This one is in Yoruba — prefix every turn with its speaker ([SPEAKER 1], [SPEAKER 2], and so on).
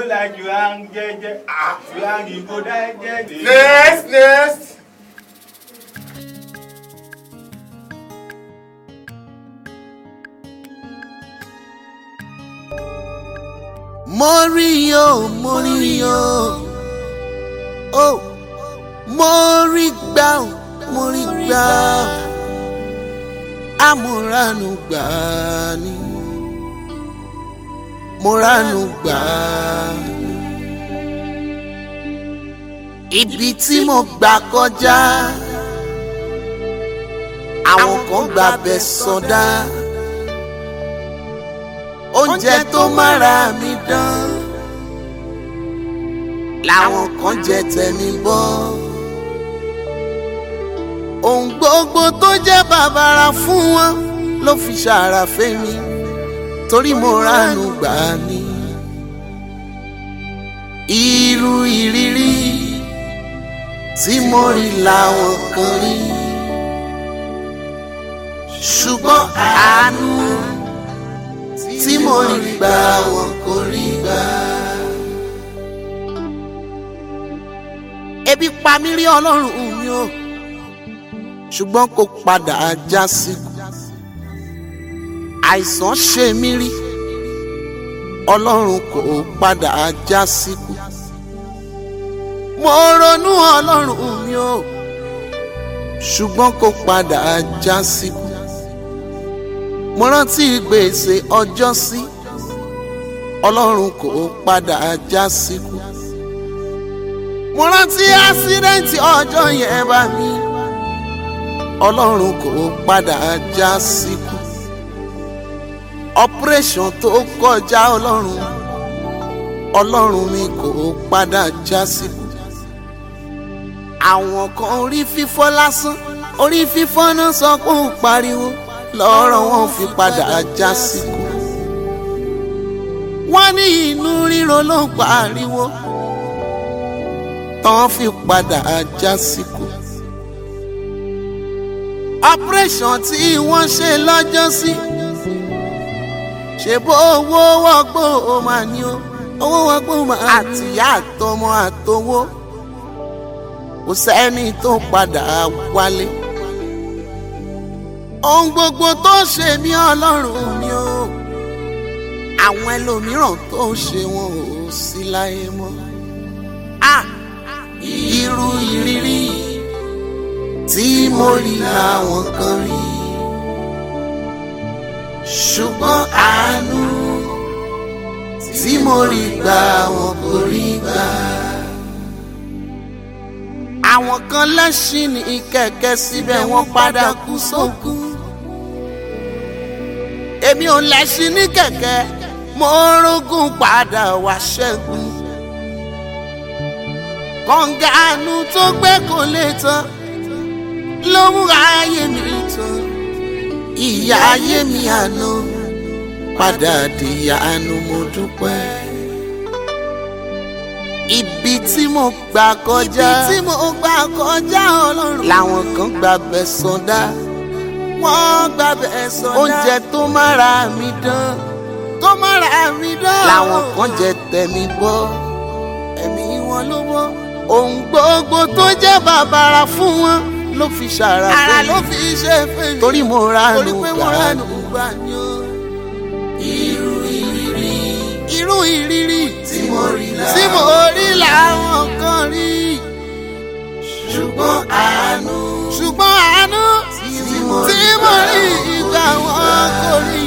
[SPEAKER 1] like you hang jeje. Ah, you hang you go die jeje.
[SPEAKER 2] next next.
[SPEAKER 3] mo rí o mo rí o o mo rí gbà o mo rí gbà o amúranù gbà ni mo ranù gbà ni ibi tí mo gbà kọjá àwọn kan gbà bẹ̀ sọdá. So oúnjẹ tó mára mi dán làwọn kan jẹ tẹ̀mí bọ́ ohun gbogbo tó jẹ́ bàbàrà fún wọn ló fi ṣàrà fẹ́mi torí mo ránú gbà ní irú ìrírí tí mo rí làwọn kan rí ṣùgbọ́n àánú tí mo rí gbà wọn kò rí gbà. ebi pa mí rí ọlọ́run mi o ṣùgbọ́n kò padà já síkú. àìsàn ṣe mí rí ọlọ́run kò padà já síkú. mo ronú ọlọ́run mi o ṣùgbọ́n kò padà já síkú mo rántí gbèsè ọjọ́ sí ọlọ́run kò padà já síkú. mo rántí ásídẹ́ǹtì ọjọ́ yẹn bá mi ọlọ́run kò padà já síkú. operation tó kọjá ọlọ́run ọlọ́run mi kò padà já síkú. àwọn kan orí fífọ́ lásán orí fífọ́ náà sọ pé ó pariwo lọ́rọ̀ wọn fi padà já síkú. wọ́n ní inú ríro ló ń pariwo tán fi padà já síkú. operation tí wọ́n ṣe lọ́jọ́ sí ṣe bó owó wọ́gbó o máa ní o owó wọ́gbó máa àtìyá àtọmọ àtowó kò sẹ́ni tó padà wálé ohun gbogbo tó ṣe mí ọlọ́run mi o àwọn ẹlòmíràn tó ṣe wọn ò sí láyé mọ́ a irú ìrírí tí mo rí làwọn kan rí ṣùgbọ́n àánú tí mo rí gbà wọn kò rí gbà àwọn kan lẹ́sìn ní kẹ̀kẹ́ síbẹ̀ wọ́n padà kú sókun èmi ò lẹ́sìn ní kẹ̀kẹ́ mo rógùn padà wá ṣẹ́gun. kọ̀ǹgàánú tó gbé kò lè tán ló mú ayé mi tán. ìyá ayé mi àná padà di àánú mo dúpẹ́. ibi tí mo gbà kọjá ibi tí mo gbà kọjá ọlọ́run làwọn kan gbà bẹ̀ sọdá wọ́n gbà bẹ̀ sọdá oúnjẹ tó mára mi dán tó mára mi dán làwọn kan jẹ tẹ̀mí bọ́ ẹ̀mí wọn ló bọ́ ohun gbogbo tó jẹ́ bàbàrà fún wọn ló fi ṣàrà fún mi ara ló fi ṣe fún mi torí mo ra nù gbà torí pé mo ra nù gbà ni ó irú ìrírí irú ìrírí tí mo rí là tí mo rí làwọn kan rí ṣùgbọ́n àánú ṣùgbọ́n àánú tí mo rí ìgbà wọn kò rí